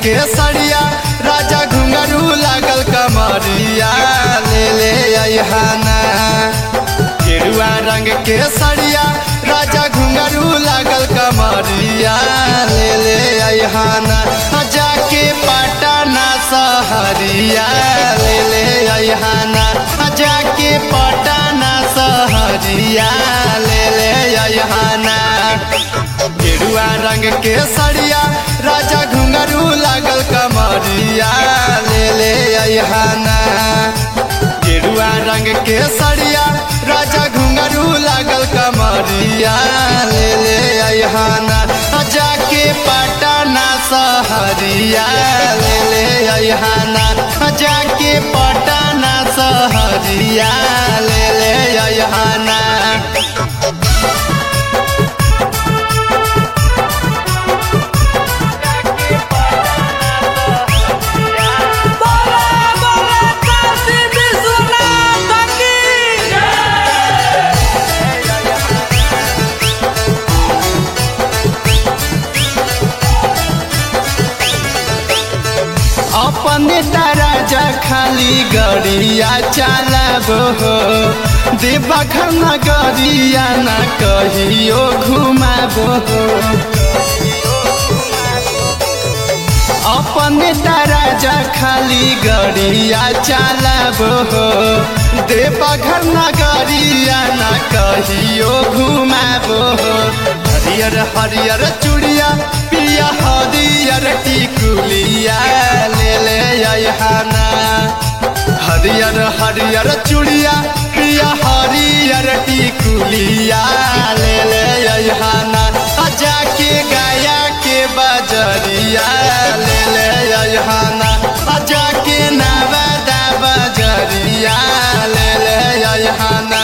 के सड़िया राजा घुंघरू लागल कमरिया ले ले अहाना गेरुआ रंग के सड़िया राजा घुंघरू लागल कमरिया ले ले अहाना जाके पटना सहरिया ले ले अहाना जाके पटना सहरिया ले ले अहाना गेरुआ रंग के सड़िया राजा घुंघरू लागल कमरिया ले ले अहाना गेरुआ रंग के सड़िया राजा घुंघरू लागल कमरिया ले ले अहाना जाके पटना सहरिया ले ले अहाना जाके पटना सहरिया ले ले अहाना बोला बोला काशी विश्वनाथ की अपने राजा खाली गड़िया चलाब हो देवा घर नगरिया न कहियो घुमाब हो अपने राजा खाली गड़िया चलाब हो देवा घर नगरिया न कहियो घुमाब हो हरियर हरियर चूड़िया पिया हरियर टिकुलिया ले ले अहाना हरियर हरियर चूड़िया पिया हरियर टिकुलिया ले ले अहाना जाके गाया के बजरिया ले ले अहाना जाके नवादा बजरिया ले ले अहाना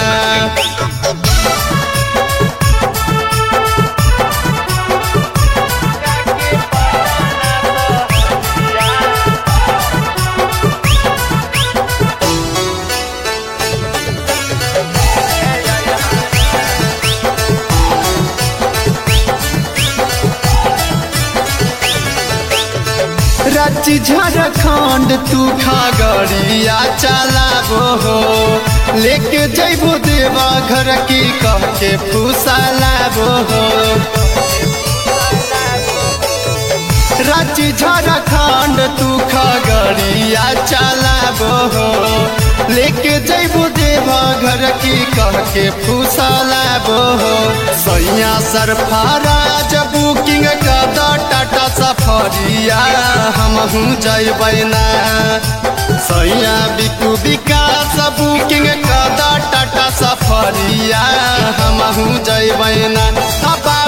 रांची झारखंड तू खागड़िया चलाबो हो लेके जैबो देवा घर की कह के फुसलाबो हो रांची झारखंड तू खागड़िया चलाबो हो लेके जैबो देवा घर की कह के फुसलाबो हो सैया सरफराज बुकिंग कर टाटा सफरिया हमहू जैबै ना सैया बिकू विकास बुकिंग कर टाटा सफरिया हमहू जैबै ना अब